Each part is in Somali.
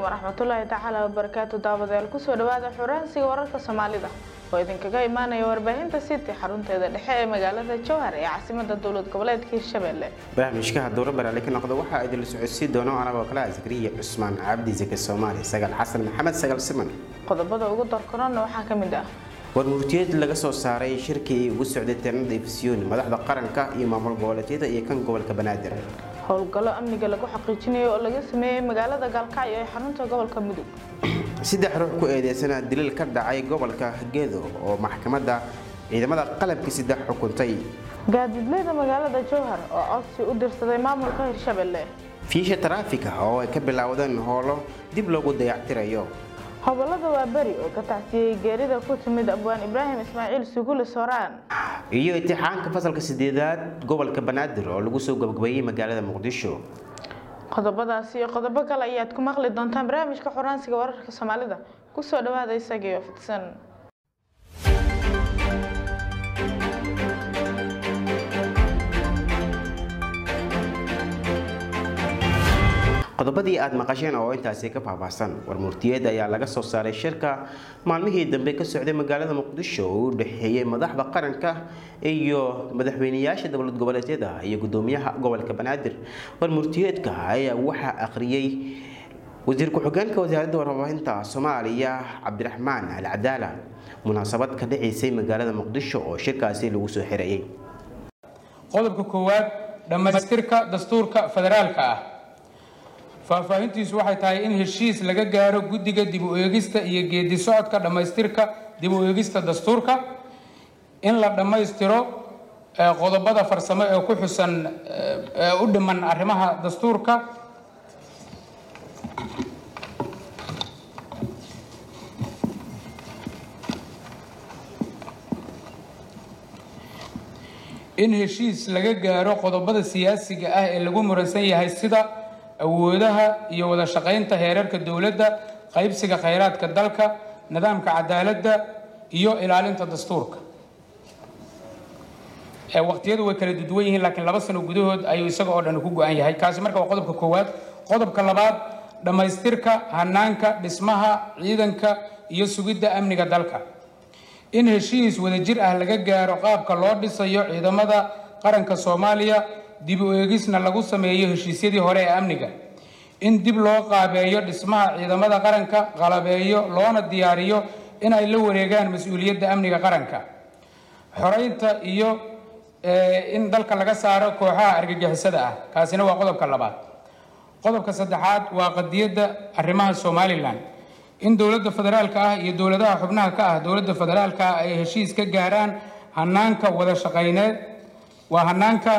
waraxmatullaahi tacaala wabarakaatu daawadayaal kusoo dhawaada xuraansiga wararka soomaalida oo idinkaga imaanaya warbaahinta city xarunteeda dhexe ee magaalada jowhar ee caasimada dowlad goboleedka hirshabelle barnaamijkaha dowra baraale ka noqda waxaa idinla socodsiin doono anagoo kale ah zakariya cusmaan cabdi zake soomaali sagaal xasan maxamed sagaal siman qodobada ugu darkorona waxaa ka mid ah warmurtiyeed laga soo saaray shirkii ugu socday tirnada ifsiyoni madaxda qaranka iyo maamul goboleedyada iyo kan gobolka banaadir howlgallo amniga lagu xaqiijinayo oo laga sameeyey magaalada gaalkacyo ee xarunta gobolka mudug saddex ruux ku eedeysana dilil ka dhacay gobolka gedo oo maxkamadda ciidamada qalabkii saddex xukuntay gaadiidleyda magaalada jowhar oo codsi u dirsaday maamulka hirshabelle fiisha taraafika oo ay ka bilaawdeen howlo dib loogu dayactirayo hobolada waa beri oo ka tacsiyey geerida ku timid abwaan ibraahim ismaaciil sugule sooraan iyo intixaanka fasalka sideedaad gobolka banaadir oo lagu soo gabagabeeyey magaalada muqdisho qodobadaasi iyo qodobo kale ayaad ku maqli doontaan barnaamijka xuraansiga wararka soomaalida kusoo dhawaada isagiyo fidsan qodobadii aad maqasheen oo intaasi ka faahfaahsan warmurtiyeed ayaa laga soo saaray shirka maalmihii dambe ka socday magaalada muqdisho oo u dhexeeyey madaxda qaranka iyo madaxweyneyaasha dowlad goboleedyada iyo gudoomiyaha gobolka banaadir warmurtiyeedka ayaa waxaa akhriyey wasiir ku-xigeenka wasaaradda warbaahinta soomaaliya cabdiraxmaan alcadaala munaasabad ka dhaceysay magaalada muqdisho oo shirkaasi lagu soo xirayay qodobka koowaad dhammaystirka dastuurka federaalka ah faahfaahintiisu waxay tahay in heshiis laga gaaro guddiga dib u eegista iyo geedi socodka dhammaystirka dib u eegista dastuurka in la dhammaystiro qodobada farsamo ee ku xusan ee u dhiman arrimaha dastuurka in heshiis laga gaaro qodobada siyaasiga ah ee lagu muransan yahay sida awoodaha iyo wada shaqaynta heerarka dowladda qaybsiga khayraadka dalka nidaamka cadaaladda iyo ilaalinta dastuurka waqtiyadu way kala duduwan yihiin laakiin laba sano gudahood ayuu isaga oo dhan ku go-an yahay kaasi marka waa qodobka koowaad qodobka labaad dhammaystirka hanaanka dhismaha ciidanka iyo sugidda amniga dalka in heshiis wadajir ah laga gaaro qaabka loo dhisayo ciidamada qaranka soomaaliya dib u eegisna lagu sameeyo heshiisyadii hore ee amniga in dib loo qaabeeyo dhismaha ciidamada qaranka qalabeeyo loona diyaariyo in ay la wareegaan mas-uuliyadda amniga qaranka xoreynta iyo in dalka laga saaro kooxaha argagixisada ah kaasina waa qodobka labaad qodobka saddexaad waa qadiyadda arrimaha somalilan in dowladda federaalka ah iyo dowladaha xubnaha ka ah dowladda federaalka ah ay heshiis ka gaaraan hanaanka wada shaqayneed waa hanaanka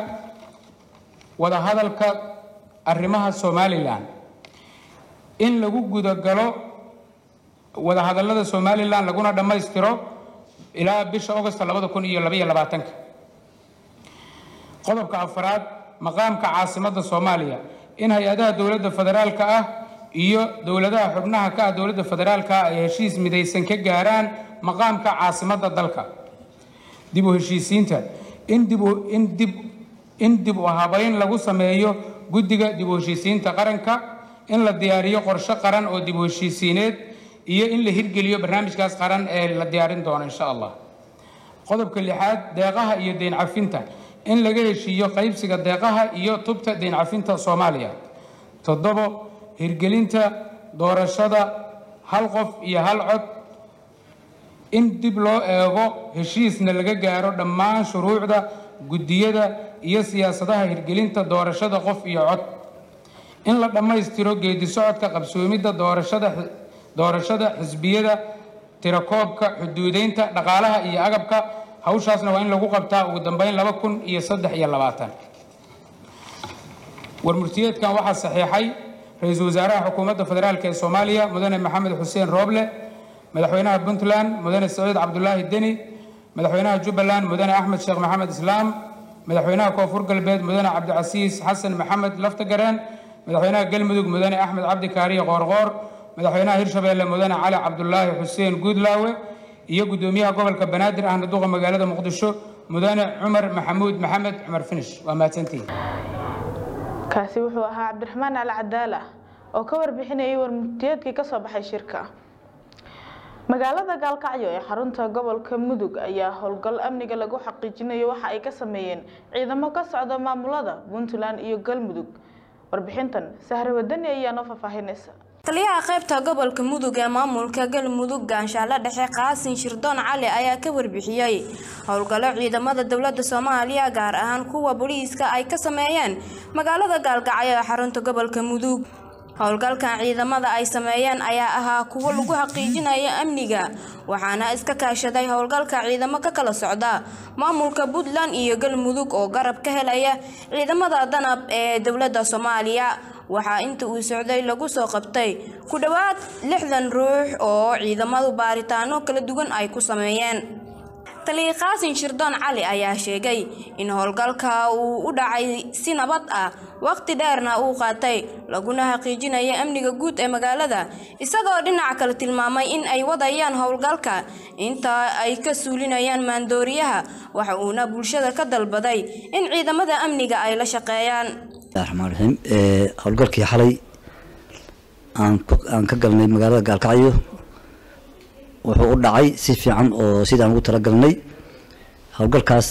wadahadalka arrimaha somalilan in lagu gudagalo wadahadalada somalilan laguna dhammaystiro ilaa bisha augost labada kun iyo labaiyo labaatanka qodobka afaraad maqaamka caasimadda soomaaliya in hay-adaha dowladda federaalka ah iyo dowladaha xubnaha ka ah dowladda federaalka ah ay heshiis midaysan ka gaaraan maqaamka caasimadda dalka dib u heshiisiinta in dib in dib in dib u habayn lagu sameeyo guddiga dib u heshiisiinta qaranka in la diyaariyo qorshe qaran oo dib u heshiisiineed iyo in la hirgeliyo barnaamijkaas qaran ee la diyaarin doono insha allah qodobka lixaad deeqaha iyo deyn cafinta in laga heshiiyo qaybsiga deeqaha iyo tubta deyn cafinta soomaaliya toddobo hirgelinta doorashada hal qof iyo hal cod in dib loo eego heshiisna laga gaaro dhammaan shuruucda guddiyada iyo siyaasadaha hirgelinta doorashada qof iyo cod in la dhammaystiro geedi socodka qabsoomidda doorashada doorashada xisbiyada tirakoobka xuduudeynta dhaqaalaha iyo agabka hawshaasna waa in lagu qabtaa ugu dambeyn laba kun iyo saddex iyo labaatan warmurtiyeedkan waxaa saxiixay ra-iisul wasaaraha xukuumadda federaalk ee soomaaliya mudane maxamed xuseen rooble madaxweynaha puntland mudane saciid cabdulaahi deni madaxweynaha jubbaland mudane axmed sheekh maxamed islaam madaxweynaha koonfur galbeed mudane cabdicasiis xasan maxamed laftagareen madaxweynaha galmudug mudane axmed cabdi kaariye qoorqoor madaxweynaha hirshabeelle mudane cali cabdulaahi xuseen guudlaawe iyo gudoomiyaha gobolka banaadir ahna duqa magaalada muqdisho mudane cumar maxamuud maxamed cumar finish waa mahadsantihin kaasi wuxuu ahaa cabdiraxmaan al cadaala oo ka warbixinayay warmurtiyeedkii kasoo baxay shirka magaalada gaalkacyo ee xarunta gobolka mudug ayaa howlgal amniga lagu xaqiijinayo waxa ay ka sameeyeen ciidamo ka socda maamulada puntland iyo galmudug warbixintan sahre wadani ayaa noo faahfaahinaysa taliyaha qaybta gobolka mudug ee maamulka galmudug gaanshaale dhexe qaasin shirdoon cali ayaa ka warbixiyey howlgallo ciidamada dowlada soomaaliya gaar ahaan kuwa booliiska ay ka sameeyeen magaalada gaalkacyo ee xarunta gobolka mudug howlgalkan ciidamada ay sameeyeen ayaa ahaa kuwo lagu xaqiijinayo amniga waxaana iska kaashaday howlgalka ciidamo ka kala socda maamulka puntland iyo galmudug oo garab ka helaya ciidamada danab ee dowlada soomaaliya waxaa inta uu socday lagu soo qabtay ku dhowaad lixdan ruux oo ciidamadu baaritaano kala duwan ay ku sameeyeen taliya qaasin shirdoon cali ayaa sheegay in howlgalka uu u dhacay si nabad ah waqti dheerna uu qaatay laguna xaqiijinayo amniga guud ee magaalada isagoo dhinaca kale tilmaamay in ay wadayaan howlgalka inta ay ka suulinayaan maandooriyaha waxa uuna bulshada ka dalbaday in ciidamada amniga ay la shaqeeyaan raxmaan raxiim howlgalkii xalay aan ka galnay magaalada gaalkacyo wuxuu u dhacay si fiican oo sidaan ugu talagalnay howlgalkaas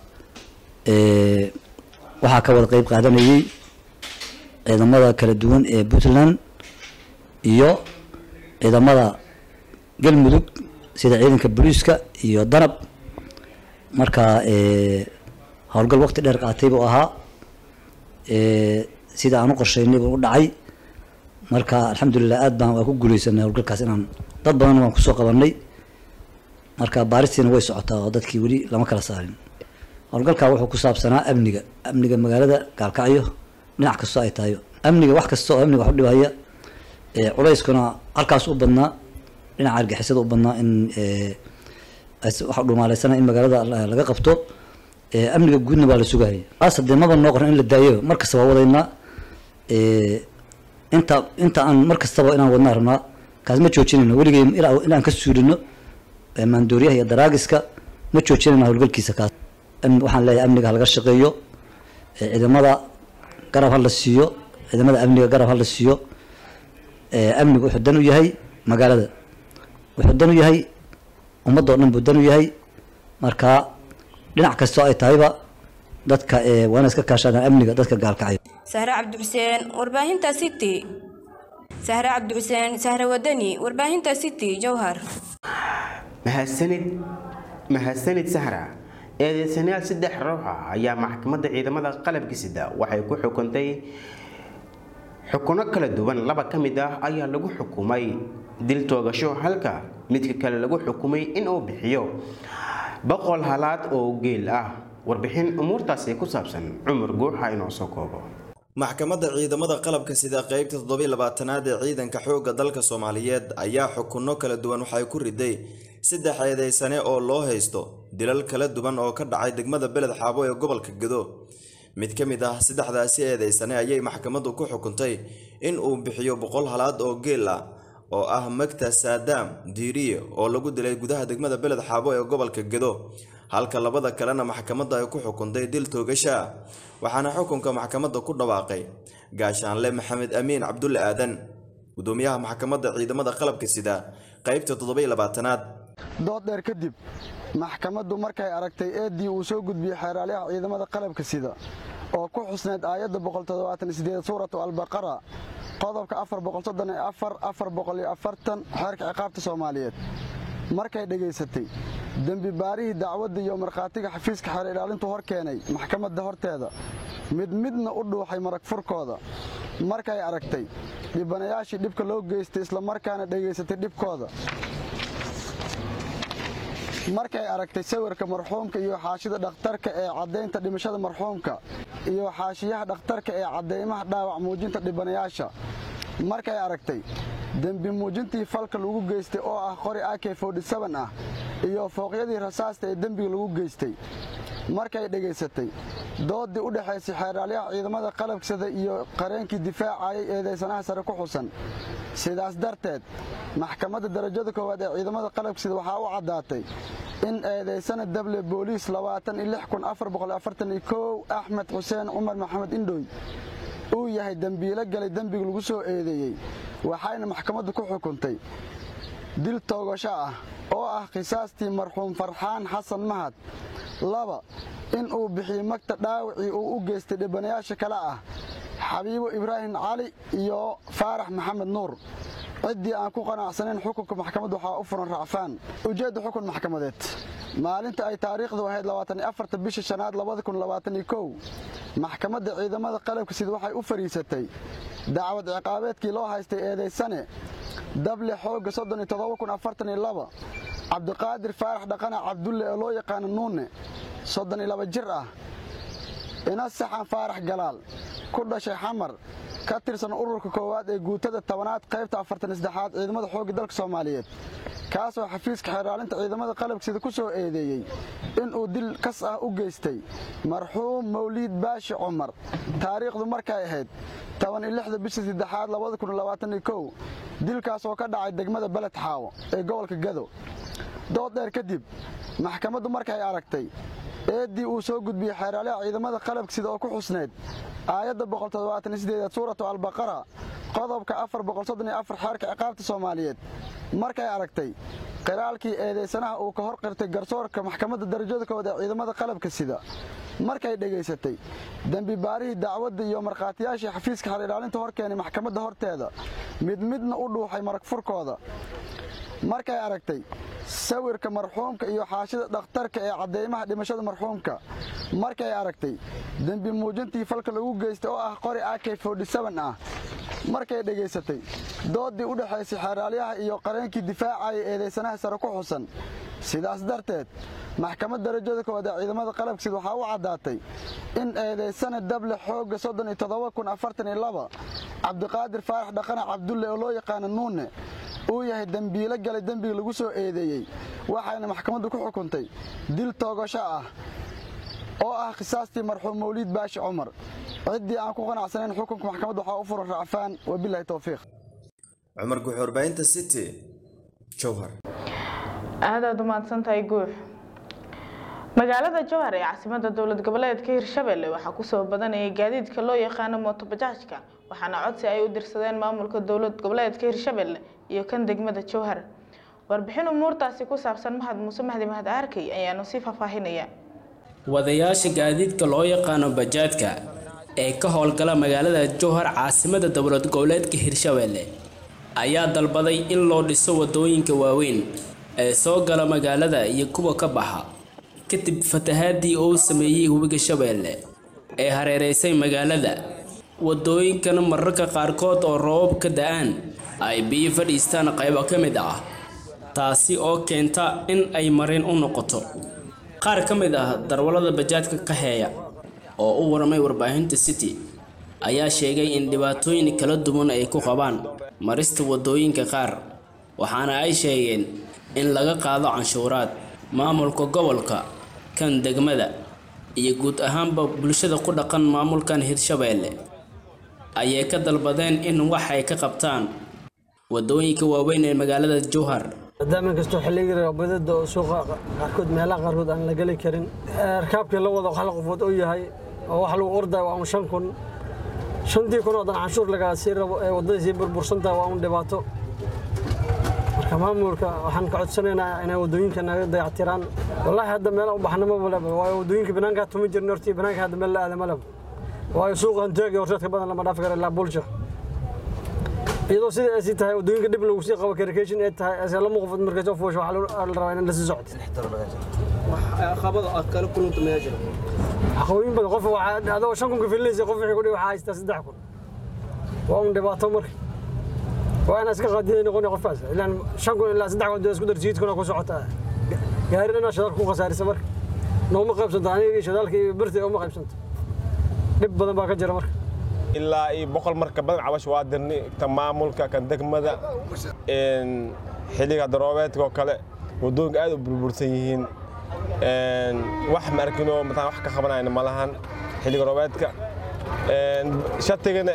waxaa ka wada qeyb qaadanayay ciidamada kala duwan ee puntland iyo ciidamada galmudug sida ciidanka booliiska iyo danab marka howlgal waqti dheer qaatay buu ahaa sida aan u qorsheynay buu u dhacay marka alxamdulilah aad baan waa ku guuleysanay howlgalkaas inaan dad badan waan kusoo qabanay marka baaristiina way socotaa oo dadkii weli lama kala saarin howlgalkaa wuxuu ku saabsanaa amniga amniga magaalada gaalkacyo dhinac kastoo ay tahay amniga wax kasta oo amniga wax u dhibaya culayskuna halkaas u badnaa dhinaca argixisada u badnaa in waxa dhumaaleysana in magaalada laga qabto amniga guudna waa la sugaya aas hadee maba noo qoran in la daayo mar kasta waa wadaynaa inta inta aan mar kastaba inaan wadnaa rabnaa kaas ma joojinayno weligay inaan ka suulino maandooriyaha iyo daraagiska ma joojinayna howlgalkiisa kaas waxaan leeyahay amniga halaga shaqeeyo ciidamada garab ha la siiyo ciidamada amniga garab ha la siiyo amniga wuxuu dan u yahay magaalada wuxuu dan u yahay ummadoo dhan buu dan u yahay marka dhinac kastoo ay tahayba dadka waana iska kaashadaan amniga dadka gaalkacyo sahre cabdixuseen warbaahinta city sahre cabdixuseen sahre wadani warbaahinta city jowhar mahadsanid mahadsanid sahra eedeysanayaal saddex ruux ah ayaa maxkamadda ciidamada qalabka sida waxay ku xukuntay xukuno kala duwan laba ka mid ah ayaa lagu xukumay dil toogasho halka midka kale lagu xukumay inuu bixiyo boqol halaad oo geel ah warbixin umuurtaasi ku saabsan cumar guuxa inoo soo koobo maxkamadda ciidamada qalabka sida qeybta toddobiy labaatanaad ee ciidanka xoogga dalka soomaaliyeed ayaa xukunno kala duwan waxay ku riday saddex eedeysane oo loo haysto dilal kala duwan oo ka dhacay degmada beled xaabo ee gobolka gedo mid ka mid ah saddexdaasi eedeysane ayay maxkamaddu ku xukuntay in uu bixiyo boqol halaad oo geel ah oo ah magta saadaam diiriye oo lagu dilay gudaha degmada beled xaabo ee gobolka gedo halka labada kalena maxkamadda ay ku xukuntay dil toogasha ah waxaana xukunka maxkamadda ku dhawaaqay gaashaanle maxamed amiin cabdulle aadan gudoomiyaha maxkamadda ciidamada qalabka sida qeybta toddobiy labaatanaad dood dheer kadib maxkamaddu markay aragtay eeddii uu soo gudbiyey xeeraalyaha ciidamada qalabka sida oo ku xusnayd aayadda suuratu albaqara qodobka xeerka ciqaabta soomaaliyeed markay dhegaysatay dembi baarihii dacwadda iyo markhaatiga xafiiska xeer ilaalintu hor keenay maxkamadda horteeda mid midna u dhuuxay marag furkooda markay aragtay dhibanayaashii dhibka loo geystay islamarkaana dhegaysatay dhibkooda markay aragtay sawirka marxuumka iyo xaashida dhakhtarka ee caddaynta dhimashada marxuumka iyo xaashiyaha dhakhtarka ee caddaymaha dhaawac muujinta dhibanayaasha markay aragtay dembi muujintii falka lagu geystay oo ah qori ak ah iyo fooqyadii rasaasta ee dembiga lagu geystay markay dhegaysatay doodii u dhexaysay xeeraalyaha ciidamada qalabsada iyo qareenkii difaacayay eedaysanaha sare ku xusan sidaas darteed maxkamadda darajada koowaad ee ciidamada qalabsida waxaa u caddaatay in eedaysana dable booliis axmed xuseen cumar maxamed indhoy uu yahay dembiilo galay dembiga lagu soo eedeeyey waxayna maxkamaddu ku xukuntay dil toogasho ah oo ah khisaastii marxuum farxaan xasan mahad laba in uu bixiyo magta dhaawacii uu u geystay dhibanayaasha kale ah xabiibo ibraahim cali iyo faarax maxamed nuur ciddii aan ku qanacsanayn xukunka maxkamadda waxaa u furan racfaan ujeedda xukun maxkamadeed maalinta ay taariikhdu ahayd labaatanioafarta bisha shanaad labada kun labaataniyokow maxkamadda ciidamada qalabka sida waxay u fadhiisatay dacwad ciqaabeedkii loo haystay eedaysane dable xoogga soddon iyo toddoba kun afartan iyo laba cabdiqaadir faarax dhaqana cabdulle oo loo yaqaano nuune soddon iyo laba jir ah ina saxan faarax galaal ku dhashay xamar ka tirsan ururka koowaad ee guutada tobanaad qaybta afartan saddexaad ciidamada xoogga dalka soomaaliyeed kaasoo xafiiska xeeraalinta ciidamada qalabksida ku soo eedeeyey inuu dil kas ah u geystay marxuum mawliid baashi cumar taariikhdu markay ahayd toban iyo lixda bisha saddexaad labada kun labaataniyo kow dilkaas oo ka dhacay degmada beled xaawo ee gobolka gado dood dheer kadib maxkamaddu markay aragtay eeddii uu soo gudbiyey xeeraalaha ciidamada qalabksida oo ku xusnayd aayadda boqoltodobaataniyosideedaad suuratu albaqara qodobka afar boqolsoddon iyo afar xeerka ciqaabta soomaaliyeed markay aragtay qiraalkii eedaysanaha uu ka hor qirtay garsoorka maxkamadda darajada kood ee ciidamada qalabka sida markay dhegaysatay dembi baarihii dacwadda iyo markhaatiyaashii xafiiska xerilaalinta hor keenay maxkamadda horteeda mid midna u dhuuxay marag furkooda markay aragtay sawirka marxuumka iyo xaashida dhakhtarka ee cadeymaha dhimashada marxuumka markay aragtay dembi muujintii falka lagu geystay oo ah qori ak ah markay dhegaysatay doodii u dhexaysay xeeraalyaha iyo qareenkii difaacaya eedaysanaha sare ku xusan sidaas darteed maxkamad darajada kood ee ciidamada qalabkiid waxaa u caddaatay in eedaysana dable xoogga soddon iyo toddoba kun afartan iyo laba cabdiqaadir faarax dhaqana cabdulle oo loo yaqaano nuune uu yahay dembiilo galay dembiga lagu soo eedeeyey waxayna maxkamaddu ku xukuntay dil toogasho ah oo ah khisaastii marxuum mawliid baashi cumar ciddii aan ku qanacsanayn xukunka maxkamadda waxaa u furan racfaan wabilahi towfiiq cumar guxuurbaynta city jowhar aadaad umahadsantahay guux magaalada jowhar ee caasimada dowlad goboleedka hirshabelle waxaa kusoo badanayay gaadiidka loo yaqaano mootobajaajka waxaana codsi ay u dirsadeen maamulka dowlad goboleedka hirshabelle iyo kan degmada jowhar warbixin umuurtaasi ku saabsan mahad muuse mahdi mahad arkay ayaanu sii faahfaahinaya wadayaasha gaadiidka loo yaqaano bajaadka ee ka howlgala magaalada jowhar caasimada dowlad goboleedka hirshabelle ayaa dalbaday in loo dhiso wadooyinka waaweyn ee soo gala magaalada iyo kuwa ka baxa kadib fatahaadii uu sameeyey webiga shabeelle ee hareereysay magaalada wadooyinkana mararka qaarkood oo roobab ka da-aan ay biyo fadhiistaan qaybo ka mid ah taasi oo keenta in ay marin u noqoto qaar ka mid ah darwallada bajaadka ka heeya oo u warmay warbaahinta city ayaa sheegay in dhibaatooyin kala duwan ay ku qabaan marista wadooyinka qaar waxaana ay sheegeen in laga qaado canshuuraad maamulka gobolka kan degmada iyo guud ahaanba bulshada ku dhaqan maamulkan hirshabeelle ayay ka dalbadeen in wax ay ka qabtaan wadooyinka waaweyn ee magaalada jowhar maadaama inkastoo xilliga badada oo suuqa qaarkood meelaha qaarkood aan la geli karin rakaabkii la wada hal qofood oo yahay oo wax lagu orday waa un shan kun shantii kun oo dan canshuur lagaa sii rabo ee waddadii sii burbursantaha waa un dhibaato marka maamulka waxaan ka codsanaynaa inay waddooyinka naga dayactiraan wallaahi hadda meel u baxna ma maleba waayo waddooyinka banaankaa tuma jirna hortii banaanka hadda meel la aada maleba waayo suuqa hanteeg iyo horseedka badan lama dhaafi kara ilaa bulsha iyadoo sida ay sii tahay waddooyinka dhib lagu sii qabo karikation ay tahay ase lama qofood markay soo fuusho waxaa la rabaa in la sii socdo caqabooyin badan qof adoo shan kun ka filinaysa qof wixii kudhi waxaa haystaa saddex kun waa un dhibaato marka waa inaa iska qaadiday noqoni qofkaas ilaan shan kun ilaa saddex kun dee isku dar siid kuna ku socota gaari dhanaa shadaalka ku khasaarisa marka nooma qaybsanto aniga shadaalka iyo birta uma qaybsanto dhib badan baa ka jira marka ilaa iyo boqol marka badan cabash waa dirni kan maamulka kan degmada xilliga daroobeedka oo kale wadooyinka aad u burbursan yihiin wax ma arkinoo mataan wax ka qabanayna ma lahan xilliga roobeedka shatigana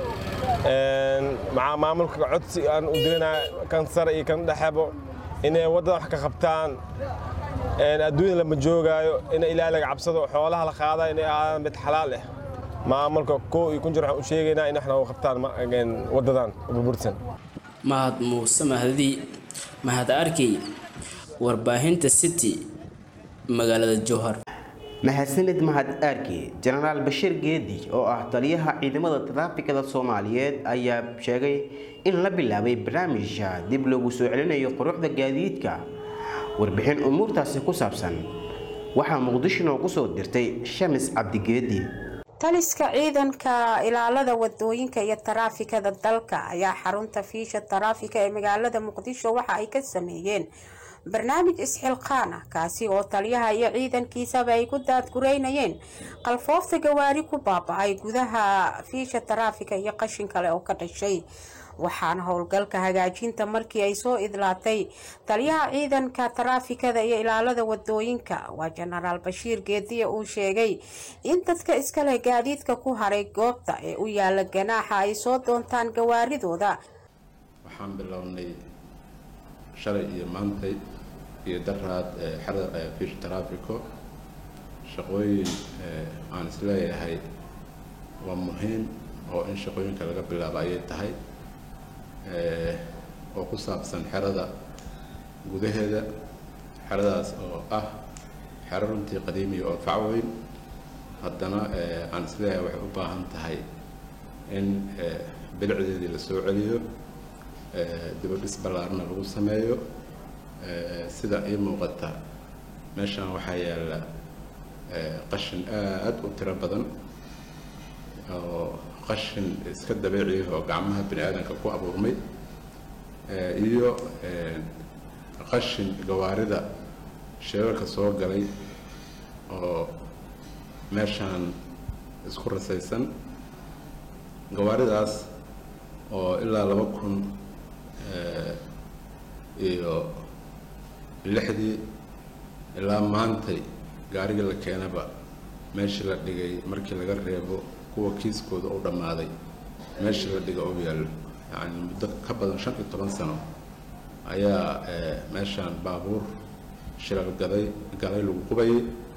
maxaa maamulka codsi aan u dirinaa kan sare iyo kan dhexebo inay waddada wax ka qabtaan adduunya lama joogaayo in ilaahay laga cabsado xoolaha la qaada inay aadaan mid xalaal ah maamulka koo iyo kun jir waxaan u sheegaynaa in wax nooga qabtaan wadadan burbursan mahad muuse mahdi mahad arkey warbaahinta city magaalada jowhar mahadsanid mahad aarki jenaraal bashiir geedi oo ah taliyaha ciidamada taraafikada soomaaliyeed ayaa sheegay in la bilaabay barnaamijka dib loogu soo celinayo quruxda gaadiidka warbixin umuurtaasi ku saabsan waxaa muqdisho noogu soo dirtay shamis cabdigeedi taliska ciidanka ilaalada wadooyinka iyo taraafikada dalka ayaa xarunta fiisha taraafika ee magaalada muqdisho waxa ay ka sameeyeen barnaamij isxilqaan ah kaasi oo taliyaha iyo ciidankiisaba ay ku daadgureynayeen qalfoofta gawaari ku baaba-ay gudaha fiisha taraafika iyo qashin kale oo ka dhashay waxaana howlgalka hagaajinta markii ay soo idlaatay taliyaha ciidanka taraafikada iyo ilaalada wadooyinka waa jenaraal bashiir geediye uu sheegay in dadka iskale gaadiidka ku haray goobta ee u yaala ganaaxa ay soo doontaan gawaaridooda waxaan bilownay shalay iyo maantay iyo daraad xerada fish traffico shaqooyin aan isleeyahay waa muhiim oo in shaqooyinka laga bilaabo ayay tahay oo ku saabsan xerada gudaheeda xeradaas oo ah xero runtii qadiimiya oo facweyn haddana aan isleeyahay waxay u baahan tahay in bilicdeedii la soo celiyo dibadhis ballaarna lagu sameeyo sida ii muuqata meeshan waxaa yaalla qashin aad u tiro badan oo qashin iska dabeeciya oo gacmaha bini aadanka ku abuurmay iyo qashin gawaarida sheelalka soo galay oo meeshaan isku rasaysan gawaaridaas oo ilaa laba kun iyo lixdii ilaa maantay gaarigii la keenaba meeshii la dhigay markii laga reebo kuwa kiiskooda u dhammaaday meeshii la dhiga u yaallo yacni muddo ka badan shan iyo toban sano ayaa meeshaan baabuur shilal gaday galay lagu qubayay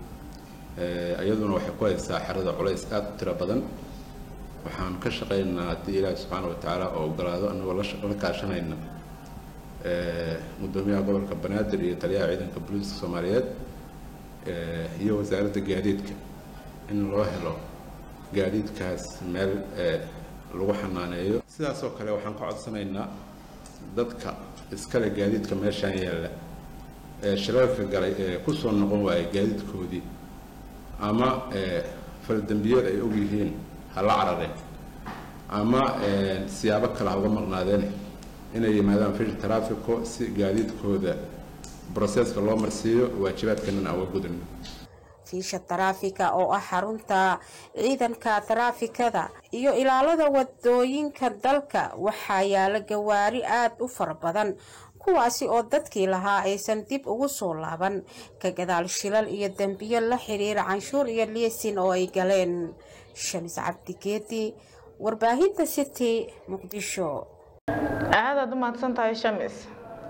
iyaduna waxay ku haysaa xerada culays aada u tiro badan waxaan ka shaqaynaa haddii ilaahi subxaana wa tacaala oo ogolaado annagoo la kaashanayna gudoomiyaha gobolka banaadir iyo taliyaha ciidanka booliiska soomaaliyeed iyo wasaaradda gaadiidka in loo helo gaadiidkaas meel lagu xanaaneeyo sidaasoo kale waxaan ka codsanaynaa dadka iskale gaadiidka meeshaan yaalla ee shilalka galay ee kusoo noqon waaya gaadiidkoodii ama faldambiyada ay ogyihiin ha la carareen ama siyaabo kale ha uga maqnaadeen inay yimaadaan fish traffico si gaadiidkooda broseska loo marsiiyo waajibaadkanana aan uga gudano fiisha taraafika oo ah xarunta ciidanka taraafikada iyo ilaalada wadooyinka dalka waxaa yaala gawaari aada u fara badan kuwaasi oo dadkii lahaa aysan dib ugu soo laaban ka gadaal shilal iyo dembiyo la xiriira canshuur iyo liisin oo ay galeen shamis cabdigeedi warbaahinta city muqdisho aadaad u mahadsantahay shamis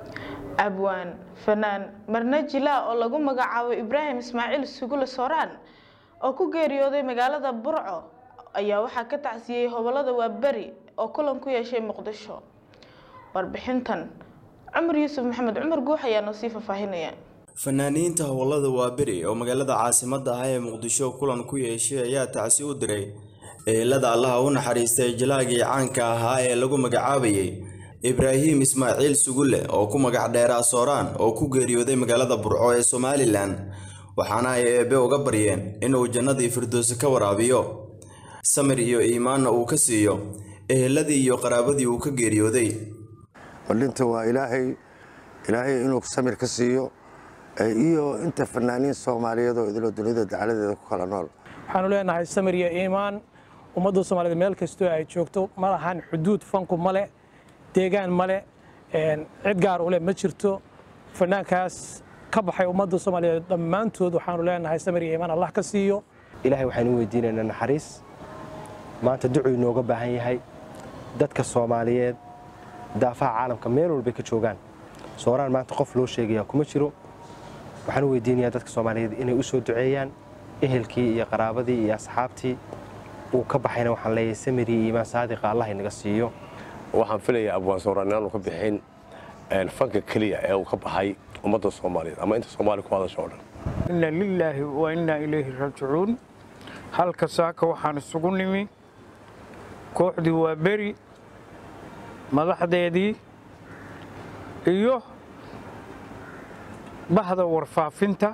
abwaan fanaan marne jilaa oo lagu magacaabo ibraahim ismaaciil sugule sooraan oo ku geeriyooday magaalada burco ayaa waxaa ka tacsiyey hobolada waaberi oo kulan ku yeeshay muqdisho warbixintan cumar yuusuf maxamed cumar guux ayaa noo sii faahfaahinaya fanaaniinta howlada waaberi oo magaalada caasimadda ah ee muqdisho kulan ku yeeshay ayaa tacsi u diray eelada allaha u naxariistay jilaagii caanka ahaa ee lagu magacaabayay ibraahim ismaaciil sugulle oo ku magac dheeraa sooraan oo ku geeriyooday magaalada burco ee somalilan waxaana ay eebbe uga baryeen inuu jannadii firdowsi ka waraabiyo samir iyo iimaanna uu ka siiyo eheladii iyo qaraabadii uu ka geeriyooday ballinta waa ilaahay ilaahay inuu samir ka siiyo iyo inta fanaaniin soomaaliyeed oo idiloo dunida dacaladeeda ku kala nool waxaanu leenahay samir iyo iimaan ummadda soomaaliyeed meel kastoo ay joogto ma lahan xuduud fanku male deegaan male cid gaar u leh ma jirto fanaankaas ka baxay ummadda soomaaliyeed dhammaantood waxaanu leenahay samir iyo iimaan allah ka siiyo ilaahay waxaanu weydiinaynaa naxariis maanta ducuu inooga baahan yahay dadka soomaaliyeed daafaha caalamka meel walbay ka joogaan sooraan maanta qof loo sheegayaa kuma jiro waxaan u weydiinayaa dadka soomaaliyeed inay u soo duceeyaan ehelkii iyo qaraabadii iyo asxaabtii uu ka baxayna waxaan leeyahay samiri iyo iimaan saadiqa allah inaga siiyo waxaan filayaa abwaan sawraan inaanu ka bixin fanka keliya ee uu ka baxay ummadda soomaaliyeed ama inta soomaali ku hadasha oo dhan inna lilaahi wa innaa ilayhi raajicuun halka saaka waxaan isugu nimi kooxdii waa beri madaxdeedii iyo bahda warfaafinta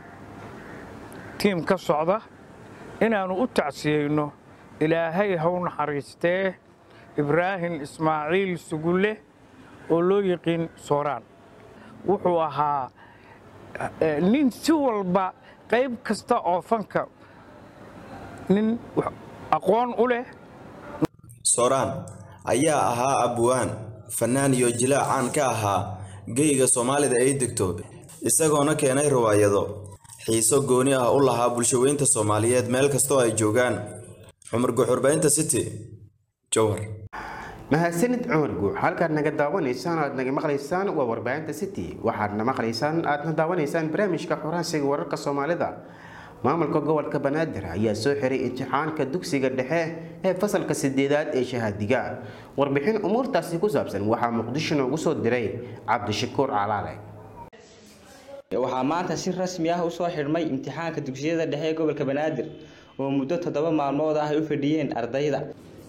tiim ka socda inaannu u tacsiyeyno ilaahay haw naxariistee ibraahim ismaaciil sugulle oo loo yiqiin sooraan wuxuu ahaa nin si walba qayb kasta oo fanka nin aqoon u leh sooraan ayaa ahaa abwaan fannaan iyo jilaac caan ka ahaa geyga soomaalida ay degto isagoona keenay riwaayado xiiso gooni ah u lahaa bulshaweynta soomaaliyeed meel kastoo ay joogaan cumar guxurbaynta city jowhar mahadsanid cumar guux halkaad naga daawanaysaan aad naga maqlaysaan waa warbaahinta city waxaadna maqlaysaan aadna daawanaysaan barnaamijka xoraansiga wararka soomaalida maamulka gobolka banaadir ayaa soo xiray imtixaanka dugsiga dhexe ee fasalka sideedaad ee shahaadiga warbixin umuurtaasi ku saabsan waxaa muqdisho noogu soo diray cabdishakuur calaale waxaa maanta si rasmi ah usoo xidhmay imtixaanka dugsiyada dhexe ee gobolka banaadir oo muddo toddoba maalmood ah ay u fadhiyeen ardayda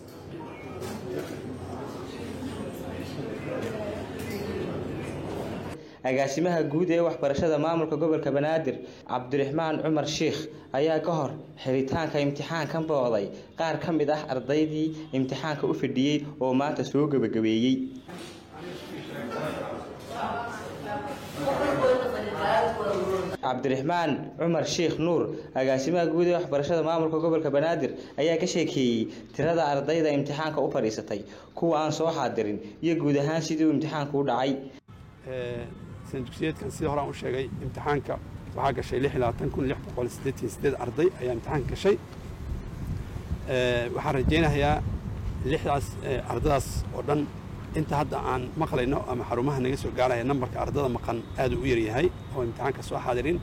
agaasimaha guud ee waxbarashada maamulka gobolka banaadir cabdiraxmaan cumar shiikh ayaa ka hor xiritaanka imtixaankan booday qaar ka mid ah ardaydii imtixaanka u fadhiyey oo maanta soo gebagabeeyey cabdiraxmaan cumar sheikh nuur agaasimaha guud ee waxbarashada maamulka gobolka banaadir ayaa ka sheekeeyey tirada ardayda imtixaanka u fadhiisatay kuwa aan soo xaadirin iyo guud ahaan sidii uu imtixaanku u dhacay dugsiyeedkan sidii horaan u sheegay imtixaanka waxaa gashay arday ayaa imtixaanka gashay waxaan rajaynayaa lixdaas ardadaas oo dhan inta hadda aan maqlayno ama xarumaha naga soo gaaraya nambarka ardada maqan aad u yaryahay oo imtixaanka soo xaadirin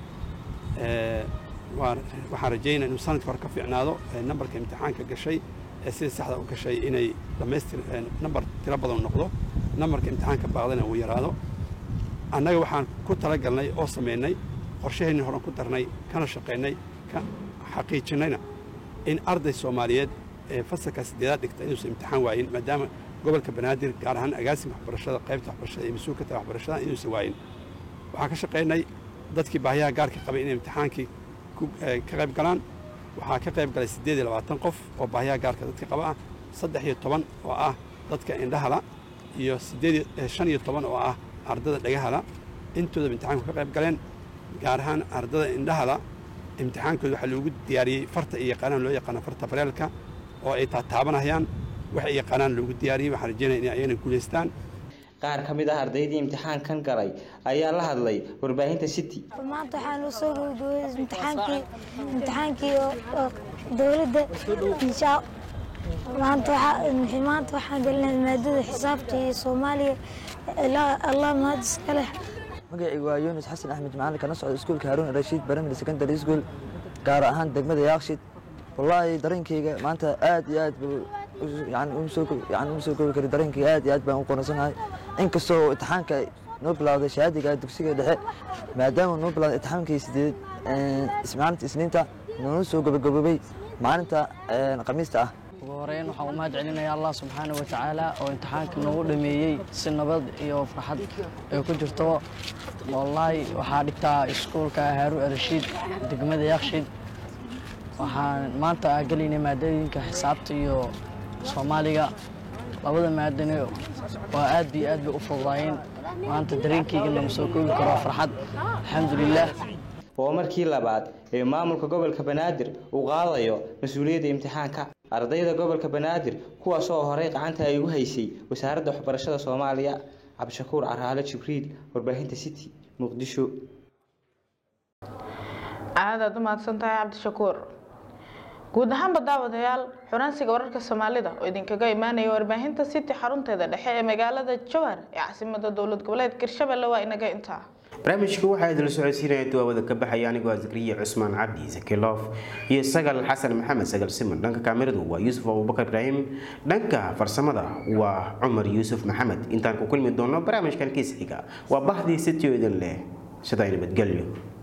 waxaan rajaynaya inuu sanadka hore ka fiicnaado nambarka imtixaanka gashay ee sida saxda u gashay inay dhammaystir nambar tiro badan noqdo nambarka imtixaanka baaqdana uu yaraado annaga waxaan ku talagalnay oo samaynay qorshaheenni horan ku darnay kana shaqaynay ka xaqiijinnayna in arday soomaaliyeed ee fasalka sideedaad dhigta inuusan imtixaan waayin maadaama gobolka banaadir gaar ahaan agaasimka waxbarashada qaybta waxbarashada iyo mas-uulka tahay waxbarashada inuusan waayin waxaan ka shaqaynay dadkii baahiyaha gaarka qabay inay imtixaankii ka qayb galaan waxaa ka qayb galay siddeed iyo labaatan qof oo baahiyaha gaarka dadka qaba ah saddex iyo toban oo ah dadka indhahala iyo siddeed shan iyo toban oo ah ardada dhagahala intooda imtixaanku ka qayb galeen gaar ahaan ardada indhahala imtixaankooda waxaa loogu diyaariyey farta iyo yaqaanaan loo yaqaano farta bareelka oo ay taataabanayaan waxay yaqaanaan loogu diyaariyey waxaan rajeynaya inay ayagana guulaystaan qaar ka mid ah ardaydii imtixaankan galay ayaa la hadlay warbaahinta city maanta waxaan u soo gabagabay imtixaankii imtixaankii oo dowladda inshaa maanta waxaa maanta waxaan gelinay maadada xisaabta iyo soomaaliya allah mahad iska leh magacaygu waa yuunus xasan axmed macalin kana socda iskuulka haruun rashiid baramid secondary school gaar ahaan degmada yaaqshid wallaahi dareenkayga maanta aad iyo aad buu yani uma soo koobi kari dareenkayga aad iyo aad baan u qanacsanahay inkastoo imtixaanka noo bilowday shahaadiga dugsiga dhexe maadaama noo bilowday imtixaankii sideed maalinta isniinta noonu soo gabagaboobay maalinta khamiista ah ugu horeyn waxaan u mahad celinayaa allah subxaana wa tacaala oo imtixaanka noogu dhameeyey si nabad iyo farxad ay ku jirto wallaahi waxaa dhigtaa iskuulka haaruun arashiid degmada yakshiid waxaan maanta gelaynay maadooyinka xisaabta iyo soomaaliga labada maadane waa aad iyo aad bay u fududaayeen maanta dareenkayga lama soo koobi karo farxad alxamdulilah waa markii labaad ee maamulka gobolka banaadir uu qaadayo mas-uuliyadda imtixaanka ardayda gobolka banaadir kuwaas oo horey gacanta ay ugu haysay wasaaradda waxbarashada soomaaliya cabdishakuur caraale jibriil warbaahinta city muqdisho aadaad u mahadsan tahay cabdishakuur guud ahaanba daawadayaal xunaansiga wararka soomaalida oo idinkaga imaanaya warbaahinta city xarunteeda dhexe ee magaalada jowhar ee caasimada dowlad goboleed hirshabelle waa inaga intaa barnaamijka waxaa idinla socodsiinaya duwaawada ka baxaya anigoo ah zakriya cusmaan cabdi zakiloof iyo sagal xasan maxamed sagal siman dhanka kaamiradu waa yuusuf abubakar ibraahim dhanka farsamada waa cumar yuusuf maxamed intaan ku kulmi doono barnaamijkan kiis xiga waa bahdii sitio idin leh sidaa nabadgelyo